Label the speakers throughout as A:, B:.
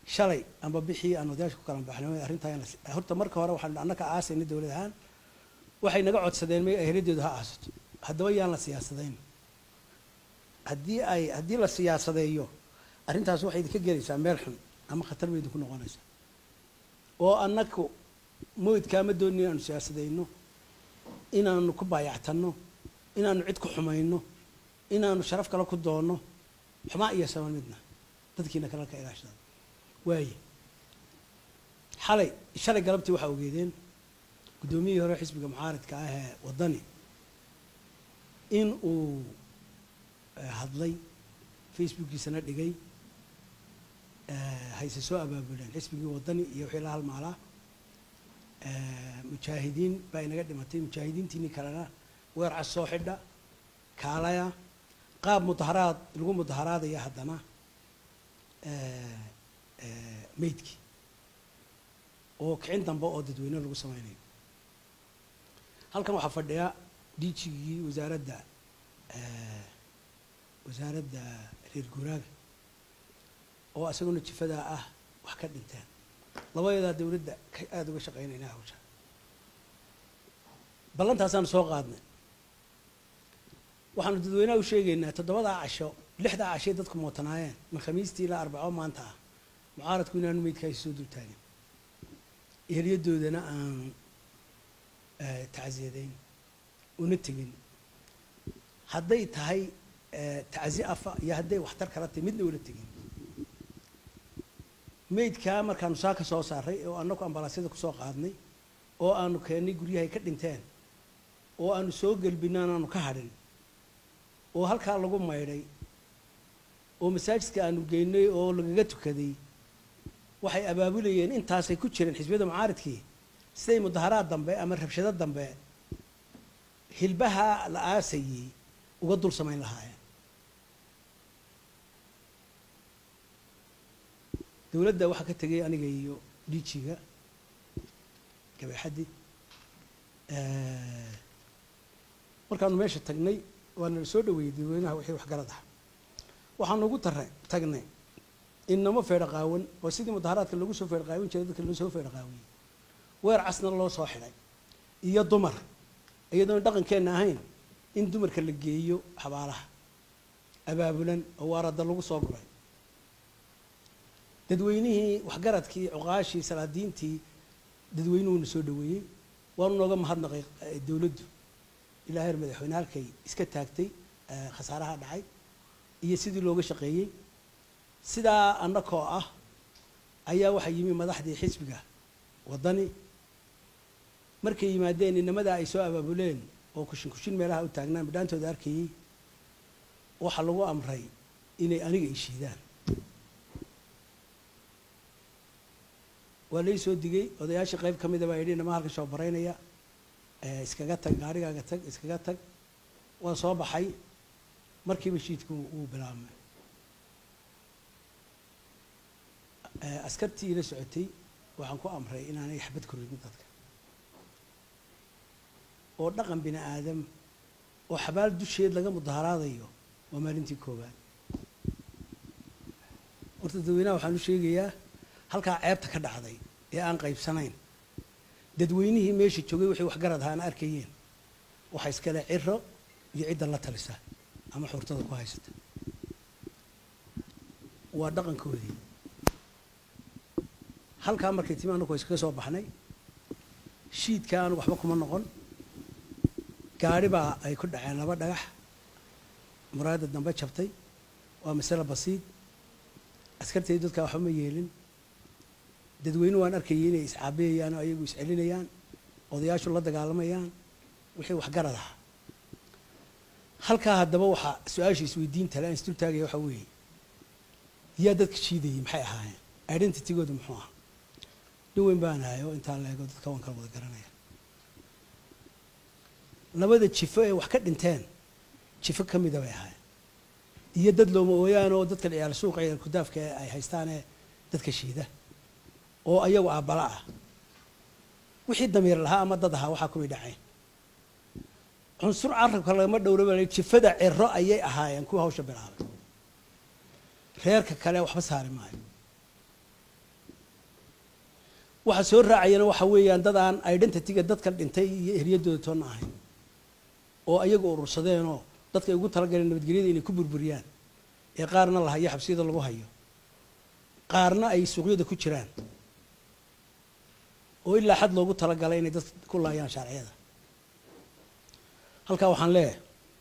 A: shalay amba bixii aan odayaasha ku kala baxnay arrintaa in la si- horta marka hore waxaan annaka aasayna dowlad ahaan waxay naga codsadeen may aheladeedu ha aasato haddaba yaan la siyaasadayn haddii ay haddii la siyaasadeeyo arrintaas waxay idinka gelaysaa meel xun ama khatar bay idinku noqonaysaa oo annaku moydkaa ma doonin inaanu siyaasadayno inaanu ku baayactanno inaanu cid ku xumayno inaanu sharaf kale ku doonno xumaa iyo saban midna dadkiina kale ka ilaashada waaye xalay shalay galabtii waxaa ogeedeen guddoomiyihii hore xisbiga mucaaridka ah ee waddani in uu eh, hadlay facebookiisana dhigay eh, hayse soo abaabuleen xisbigii waddani iyo wixii la halmaalaa eh, mujaahidiin baa inaga dhimatay mujaahidiintiinii kalena weer cas soo xidha kaalaya qaab mudaharaad lagu mudaharaadaya haddana eh, eh, meydkii oo kicin dambe oo dadweyne lagu sameynayo halkan waxaa fadhiya diijigii wasaaradda eh, wasaaradda reer guuraaga oo isaguna jifadaa ah wax ka dhinteen labayadaa dowladda ka aada uga shaqeynayna hawsha ballantaasaan soo qaadnay waxaanu dadweynaha u sheegaynaa toddobadaa casho lixdaa cashay dadku mootanaayeen min khamiistii ilaa arbaco maanta ah mucaaradku inaanu meydkaasi soo dultaagin eheliyadoodana aan eh, tacsiyadayn una tegin hadday tahay eh, tacsi afa iyo hadday waxtar kala tahay midna ula tegin meydkaa markaanu saa ka soo saaray oo annagu ambalaasyada kusoo qaadnay oo aanu keennay guryahay ka dhinteen oo aanu soo gelbinaan aanu ka hadhin oo halkaa lagu maydhay oo masaajidka aanu geynay oo lagaga tukaday waxay abaabulayeen intaasay ku jireen xisbiyada mucaaridkii siday mudaharaad dambe ama rabshado dambe hilbaha la aasayey uga dul samayn lahaayeen dowladda waxaa ka tegay aniga iyo dhiijiga gabeexaddi markaanu meesha tagnay waana la soo dhaweeyey dadweynaha wixii waxgarad ah waxaanu ugu tara tagnay inamo feedha qaawan oo sidii mudaharaadka lagu soo feedha qaawin jiray dadka loo soo feedha qaawiyey weer casna loo soo xidhay iyo dumar iyadoon dhaqankeenna ahayn in dumarka la geeyo xabaalaha abaabulan oo waarada lagu soo guray dadweynihii waxgaradkii cuqaashii salaadiintii dadweynuhuna soo dhaweeyey waanu nooga mahadnaqay eh, dowladdu ilaa heer madaxweyne halkay iska taagtay eh, khasaaraha dhacay iyo sidii looga shaqeeyey sidaa annakoo ah ayaa waxaa yimi madaxdii xisbiga waddani markay yimaadeen inamadaa ay soo abaabuleen oo kushin kushin meelaha u taagnaan bidhaantooda arkayey waxaa lagu amray inay aniga ishiidaan waa lai soo digay odayaashii qayb ka mida baa yidhi inama halkan soo baraynaya eh, iskaga tag gaarigaaga tag iskaga tag waa soo baxay markiiba shiidku wuu bilaabmay Eh, askartii ila socotay waxaan ku amray inaanay xabad ku ridin dadka oo dhaqan bini aadam oo xabaal dusheed laga mudaharaadayo waa maalintii koowaad horta dadweynaha waxaan u sheegayaa halkaa ceebta ka dhacday ee aan qaybsanayn dadweynihii meesha joogay waxay waxgarad ahaan arkayeen waxa iskale ciro iyo cidda la talisa ama xurtada ku haysata waa dhaqankoodii halkaa markay timi anagu iskaga soo baxnay shiidka anugu waxba kuma noqon gaari baa ay ku dhaceen laba dhagax muraayadda dambe jabtay waa masale basiid askartay dadkaa waxba ma yeelin dadweyne waan arkayay inay iscaabiyayaan oo ayagu iscelinayaan odayaashu la dagaalamayaan wixii waxgarad ah halkaa haddaba waxaa su-aasha isweydiinta le aan isdul taagaya waxaa weeye yaa dadka shiidayay maxay ahaayeen identitygooda muxuu ah nin weyn baan ahay oo intaa la eego dadka waan kala wada garanaya labada jifo ee wax ka dhinteen jifo ka mida bay ahaayeen iyo dad looma ooyaan oo dadka ciyaal suuqa ciyaal kudaafka ee ay haystaan ee dadka shiida oo ayagu aabbala ah wixii damiir lahaa ama dad ahaa waxaa kumay dhaceen cunsur carabka lagama dhowraba jifada ciro ayay ahaayeen kuwa hawsha bilaabay reerka kale waxba saari maayo waxa soo raacayana waxa weeyaan dad aan identityga dadka dhintay iyo eryadooda toonna ahayn oo ayagu urursadeenoo dadka ay ugu talagaleen nabadgelyada inay ku burburiyaan ee qaarna la hayo xabsiyada lagu hayo qaarna ay suuqyada ku jiraan oo ilaa xad loogu talagalay inay dad ku laayaan sharciyada halkaa waxaan leeyahay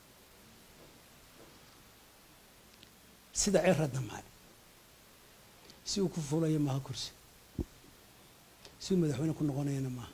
A: sida cira damcay si uu ku fuulayo maaha kursi si uu madaxweyne ku noqonayana maaha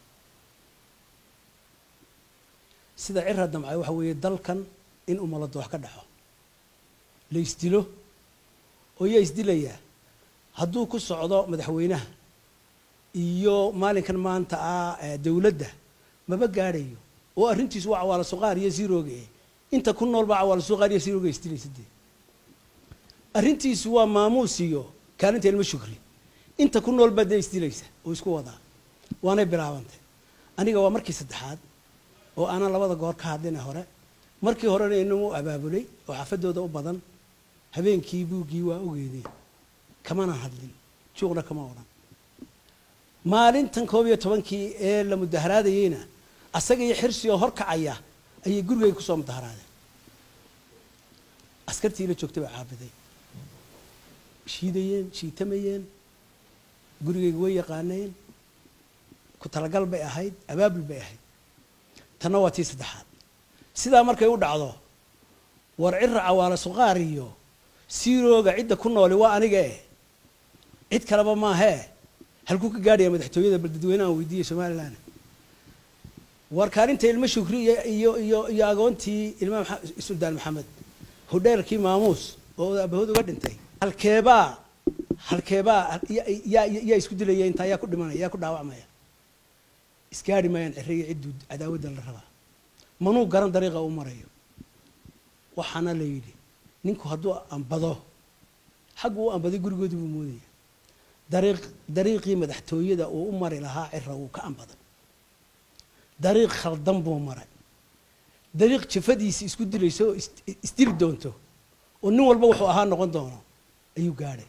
A: sida cira damcay waxa weeye dalkan in umalado wax ka dhaxo la isdilo oo yaa isdilayaa hadduu ku socdo madaxweynaha iyo maalinkan maanta ah dawladda maba gaadhayo oo arrintiisu waa cawaala suqaar iyo zirooge inta ku nool baa cawaala suqaar iyo zirooge isdilaysa dee arrintiisu waa maamuus iyo kaalinta ilmo shukri inta ku nool baa dee isdilaysa oo isku wadaa waanay bilaabantay aniga waa markii saddexaad oo aanan labada goor ka hadlina hore markii horena inamu abaabulay oo xafadooda u badan habeenkii buuggii waa ogeedeen kamana hadlin juuqna kama odhan maalintan koob iyo tobankii ee la mudaharaadayeyna asaga iyo xirsi oo horkacaya ayay gurigeyga kusoo mudaharaadeen askartii la joogtay baa caabiday shiidayeen shiitamayeen gurigeyga way yaqaaneen ku talagal bay ahayd abaabul bay ahayd tanna waa tii saddexaad sidaa markay u dhacdo war cira cawaala suqaar iyo siirooga cidda ku nooli waa aniga eh cid kaleba maahee halkuu ka gaadhaya madaxtooyada bal dadweynahan weydiiyey somalilan war kaalinta ilmo shukri iyo iyo iyo agoontii ilma suldaan maxamed hodheelkii maamuus oo abahood uga dhintay halkeebaa halkeebaa yaa yaa isku dilaya intaa yaa ku dhimanaya yaa ku dhaawacmaya isgaadhi maayaan ciriyo cidduu cadaawadda la rabaa manuu garan dariiqa u marayo waxaana la yidhi ninku hadduu ambado xaggu u ambaday gurigoodu buu moodaya dariiq dariiqii madaxtooyada uu u mari lahaa cira wuu ka ambaday dariiq khaldan buu maray dariiq jafadiisi isku dilayso oo isdili doonto oo nin walba wuxuu ahaa noqon doono ayuu gaadhay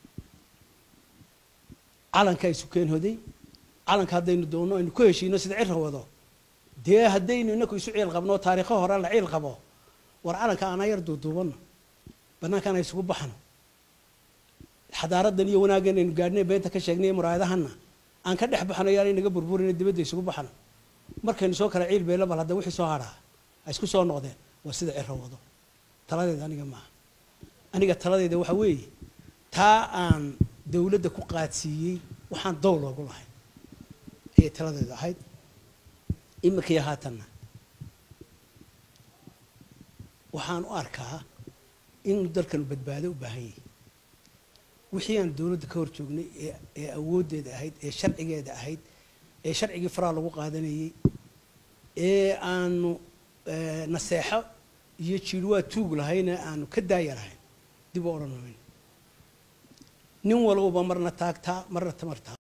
A: calankaa isu keen hoday calanka haddaynu doonno aynu ku heshiino sida cira wado dee haddaynu inaku isu ciil qabno taariikho hore la ciil qabo war calanka aanaa yar duuduubanno bannaankaan isugu baxno xadaaradan iyo wanaaggan aynu gaadhnay beenta ka sheegnay muraayadahanna aan ka dhex baxno yaanay naga burburina dibadda isugu baxno markaynu soo kala ciil beelo bal hadda wixii soo hadhaa ay isku soo noqdeen waa sida ciro wado taladeeda aniga maaha aniga taladeeda waxa weeye taa aan dawladda ku qaadsiiyey waxaan dow loogu lahayn ayay taladeedu ahayd iminkaiyo haatanna waxaan u arkaa inuu dalkanu badbaado u baahan yahay wixii aan dawladda ka hor joognay ee awooddeeda ahayd ee sharcigeeda ahayd ee sharcigii faraa lagu qaadanayey ee aanu naseexo iyo jiirwaa tuug lahayna aanu ka daaya lahayn dib u odhan mayno nin walbaba marna taagtaa marna tamartaa